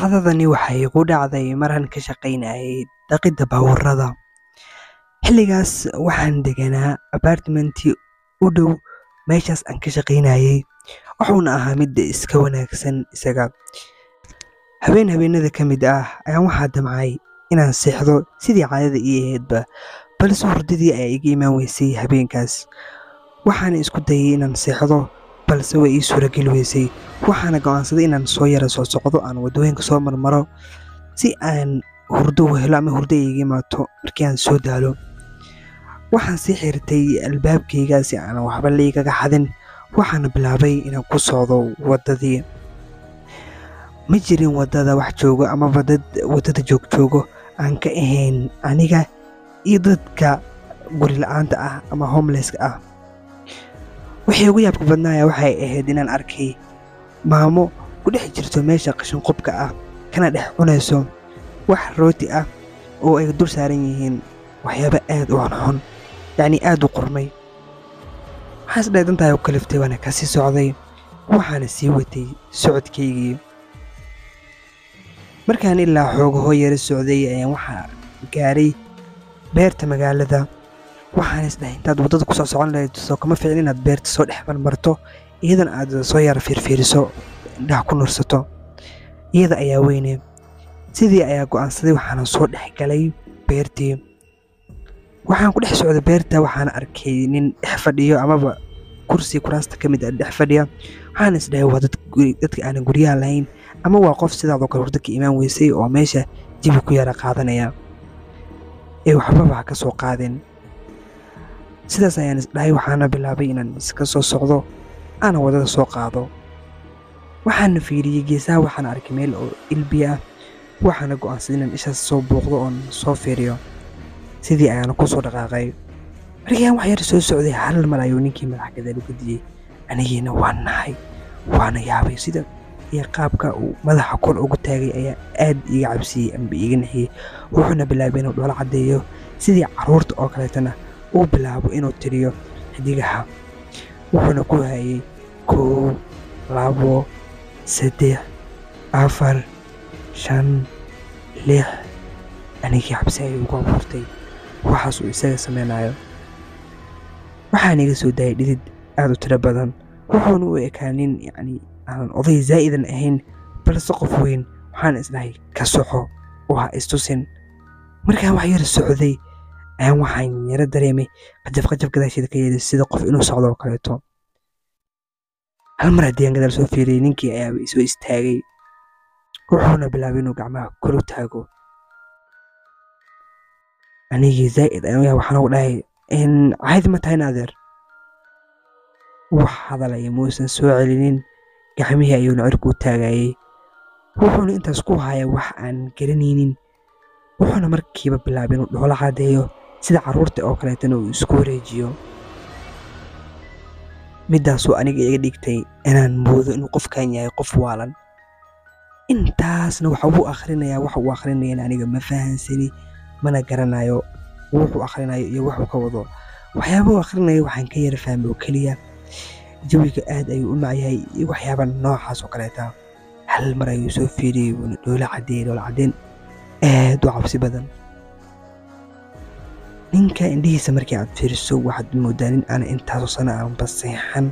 Dhacdadani waxay igu dhacday maraan ka shaqaynayay dhaqidda baabuurrada. Xilligaas waxaan deganaa apartment-tii u dhow meeshaas aan ka shaqaynayay, wuxuuna ahaa mid iska wanaagsan isaga. Habeen habeenada ka mid ah ayaan waxaa damcay inaan seexdo sidii caadada ii ahaydba, balse hurdadii ayaa iga imaan weysay habeenkaas. Waxaan isku dayay inaan seexdo, balse way ii suurageli weysay. Waxaana go'aansaday inaan soo yara socsocdo, aan waddooyinka soo marmaro si aan hurdo u helo ama hurdo ay iiga imaato markii aan soo daalo. Waxaan sii xirtay albaabkayga si aanan waxba la igaga xadin, waxaana bilaabay inaan ku socdo waddadii. Ma jirin waddada wax joogo amaba dad waddada joogjoogo aan ka ahayn aniga iyo dadka guri la'aanta ah ama homeless-ka ah. Wixii ugu yaabka badnaa ayaa waxay ahayd inaan arkay maamo ku dhex jirto meesha qashin qubka ah, kana dhex cunayso wax rooti ah oo ay dul saaran yihiin waxyaabo aad u xunxun, yacni aad u qurmay. Waxaan is dhahay dantaa ayaa ku kaliftay waana ka sii socday, waxaana sii watay socodkaygii. Markaan ilaa xoogaho yara socday ayaan waxaa gaaray beerta magaalada. Waxaan is dhahay intaad waddada ku soo socon lahayd soo kama fiicna inaad beerta soo dhex marmarto, iyadana aad soo yara fiirfiiriso, indhaha ku nuursato. Iyada ayaa weyne. Sidii ayaa go'aansaday waxaana soo dhex galay beertii. Waxaan ku dhex socday beerta waxaana arkay nin dhex fadhiyo amaba kursi kuraasta ka mid ah dhex fadhiya. Waxaan is dhahay waa dad guri dadka aanan guryaha lahayn ama waa qof sidaadoo kale hurdo ka imaan weysay oo meesha jawi ku yara qaadanaya. Ee waxbaba ha ka soo qaadin. Sidaas ayaan is dhahay waxaana bilaabay inaan iska soo socdo, aana waddada soo qaado. Waxaana fiiriyay geesaha waxaana arkay meel oo ilbiya ah, waxaana go'aansaday inaan ishaas soo booqdo oon soo fiiriyo. Sidii ayaana ku soo dhaqaaqay. Markii aan wax yar soo socday hal mar ayuu ninkii madaxa gadaal u gadiyay. Anigiina waan naxay, waana yaabay sida iyo qaabka uu madaxa kor ugu taagay ayaa aad iiga cabsiyey amba iiga naxiyey. Wuxuuna bilaabay inuu dhoola caddeeyo sidii carruurta oo kaleetana uu bilaabo inuu tiriyo xiddigaha. Wuxuuna ku hayay kow, labo, saddex, afar, shan, lix. Anigii cabsi ayay igu abuurtay waxaas uu isaga sameynayo. Waxaan iga soo daayay dhidid aad u tiro badan. Wuxuuna u ekaa nin yacni aanan oday zaa'idan ahayn balse qof weyn. Waxaan is dhahay ka soco oo ha is tusin. Markaan wax yar socday ayaan waxaan yara dareemay qajaf qajaf gadaasheeda ka yeeray sida qof inuu socdo oo kaleeto. Hal mar haddii aan gadaal soo fiiriyay ninkii ayaaba i soo istaagay. Wuxuuna bilaabay inuu gacmaha kor u taago. Anigii zaa'id ayaan u yaabay waxaan ugu dhahay in caadi ma tahay in adeer. Wax hadalaya muusan soo celinin. Gacmihii ayuuna cirka u taagayay. Wuxuuna intaas ku hayaa wax aan garanaynin. Wuxuuna markiiba bilaabay inuu dhoola caddeeyo sida carruurta oo kaleetana uu isku wareejiyo. Midaasoo aniga iga dhigtay inaan moodo inuu qofkan yahay qof waalan. Intaasna waxa uu akhrinayaa waxa uu akhrinayana aniga ma fahansani mana garanayo wuxuu akhrinayo iyo wuxuu ka wado. Waxyaabaha uu akhrinayo waxaan ka yara fahmay oo keliya jawiga aad ayuu u macyahay iyo waxyaaba noocaas oo kaleeta. Hal mar ayuu soo fiiriyay wuuna dhoola caddeeyay dhoola caddeyn aad u cabsi badan. Ninka indhihiisa markii aad fiiriso waxaad moodaa nin aan intaasoo sano aanba seexan.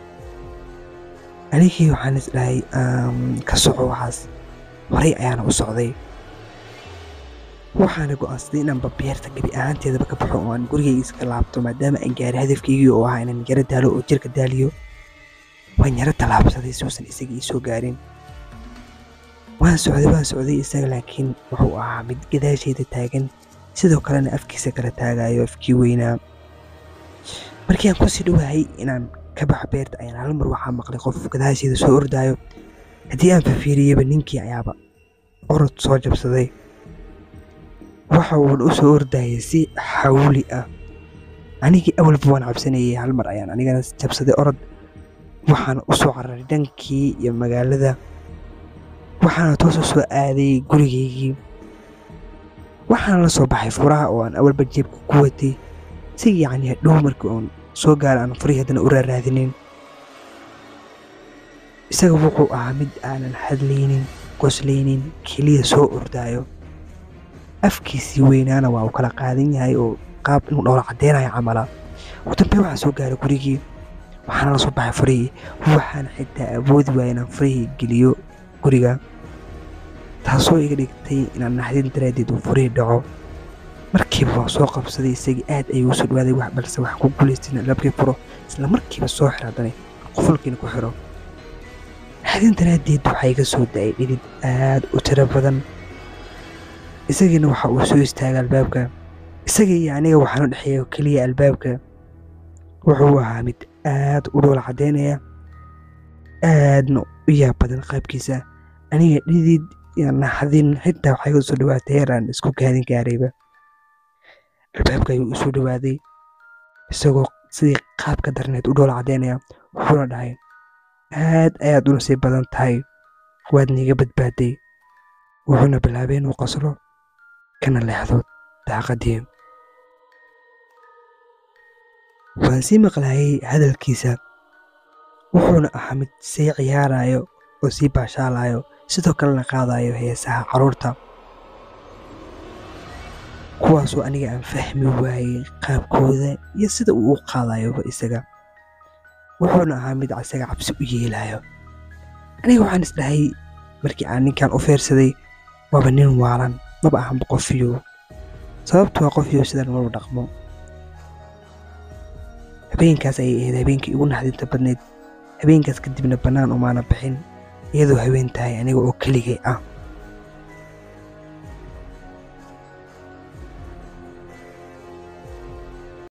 Anigii waxaan is dhahay ka soco waxaas. Horay ayaana u socday. Waxaana go'aansaday inaanba beerta gebi ahaanteedaba ka baxo oo aan gurigayga iska laabto maadaama aan gaaray hadafkaygii oo ahaa inaan yara daalo oo jirka daaliyo. Waan yara tallaabsaday si uusan isaga ii soo gaarin. Waan socday waan socday isaga laakiin wuxuu ahaa mid gadaashayda taagan sidoo kalena afkiisa kala taagayo afkii weynaa. Markii aan ku sii dhowahay inaan ka baxo beerta ayaan hal mar waxaa maqlay qof gadaashayda soo ordaayo. Haddii aan fiiriyayba ninkii ayaaba orod soo jabsaday. Waxa uuna u soo ordayay si xawli ah. Anigii awalba waan cabsanayay hal mar ayaan anigana jabsaday orod. Waxaana u soo cararay dhankii iyo magaalada. Waxaana toos u soo aaday gurigaygii. Waxaan la soo baxay furaha oo aan awalba jeebka ku watay si yacni hadhow markii uun soo gaaro aan furihii haddana u raaraadinin. Isaga wuxuu ahaa mid aanan hadlaynin qoslaynin keliya soo ordaayo afkiisii weynaana waa uu kala qaadan yahay oo qaab inuu dhowla caddeynayo camala ugu dambe waxaa soo gaaray gurigii waxaana la soo baxay furihii waxaana xitaa awoodi waaya inaan furihii geliyo guriga taasoo iga dhigtay inaan naxdin daraaddeed uu furihii dhaco markiiba waa soo qabsaday isagii aad ayuu usoo dhawaaday wax balse waxaan ku guulaystay in albaabkii furo isla markiiba soo xiro haddana qufulkiina ku xiro naxdin daraaddeed waxaa iga soo da-ay dhidid aad u tiro badan isagiina waxa uu soo istaagay albaabka isaga iyo aniga waxaanu dhexeeya keliya albaabka wuxuu ahaa mid aad u dhoola caddeynaya aadna u yaab badan qaybkiisa aniga dhidid iyo naxdin xitaa waxaa iga soo dhawaatay heer aan isku gaadin gaarayba albaabka ayuu u soo dhawaaday isagoo sidii qaabka darneed u dhoola caddeynaya wuxuuna dhahay aad ayaad u nasiib badan tahay waad niiga badbaaday wuxuuna bilaabay inuu qoslo kana leexdo daaqadii waan sii maqlaayay hadalkiisa wuxuuna ahaa mid sii ciyaarayo oo sii baashaalayo sidoo kalena qaadayo heesaha carruurta kuwaasoo aniga aan fahmi waayey qaabkooda iyo sida uu u qaadayoba isaga wuxuuna ahaa mid isaga cabsi u yeelayo aniga waxaan isdhahay markii aan ninkan u fiirsaday waaba nin waalan maba ahanba qofiyo sababtu waa qofiyo sidan malu dhaqmo habeenkaas ayay ahayd habeenkii igu naxdinta badnayd habeenkaas kadibna bannaan umaana bixin iyadoo haween tahay aniga oo keligay ah